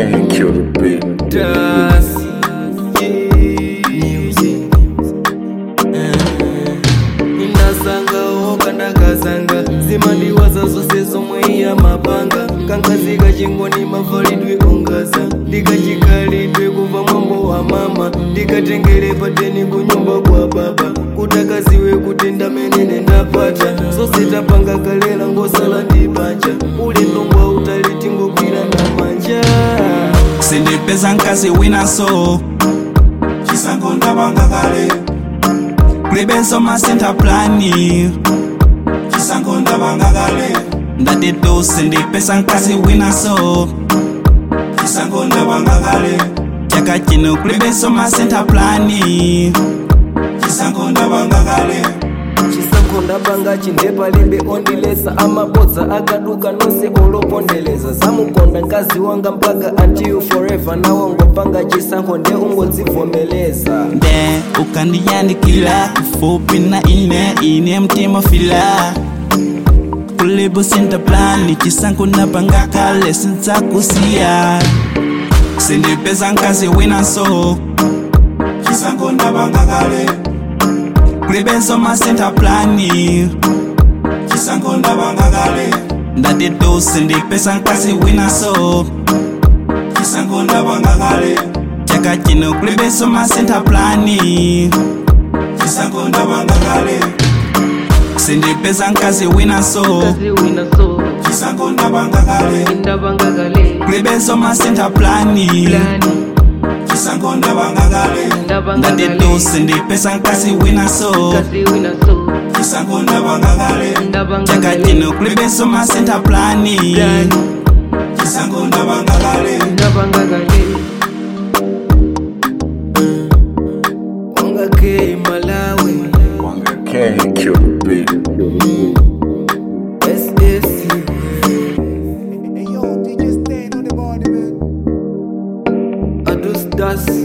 Can't kill the beat. Das music indasangawo kandakazanga zimandiwaza zose zomwe iya mapanga kankazika chingoni mavalidwe ongaza ndikachikhalidwe kuva mwambo wa mama ndikatengere pateni kunyumba kwa baba kutakaziwe kuti ndamenene ndapata zose tapanga kalera ngosala ndibanja ulendo ngwa utali tingogwira na manja sindipeza nkazi winaso chisango ndapanga kale kulibenso masenta plani chisango ndapanga kale ndatitu sindipeza nkazi winaso chisango ndapanga kale chaka chino kulibenso masenta plani chisango ndapanga kale chisankho ndapanga chindepa limbe ondilesa amabodza akaduka nonse olopondeleza zamukonda mkazi wanga mpaka until forever nawo ngopanga chisankho nde ungodzivomeleza nde ukandiyandikila kufupi na ine ine mtima fila kulibu senta plani chisango ndapanga kale sinzakusiya sindipeza nkazi winaso chisango ndapanga kale kulibenso masenta plani chisango ndapanga kale ndatitu sindipeza nkazi winaso chisango ndapanga kale chaka chino kulibenso masenta plani chisango ndapanga kale sindipeza nkazi winaso chisango ndapanga kale kulibenso masenta plani chisango ndapanga kale ndatitu sindipeza nkazi winaso chisango ndapanga kale chaka chino kulibenso masenta plani chisango ndapanga kale wanga ke malawi Can't kill the beat. ss Hey yo, DJ Stain on the body, man. adustas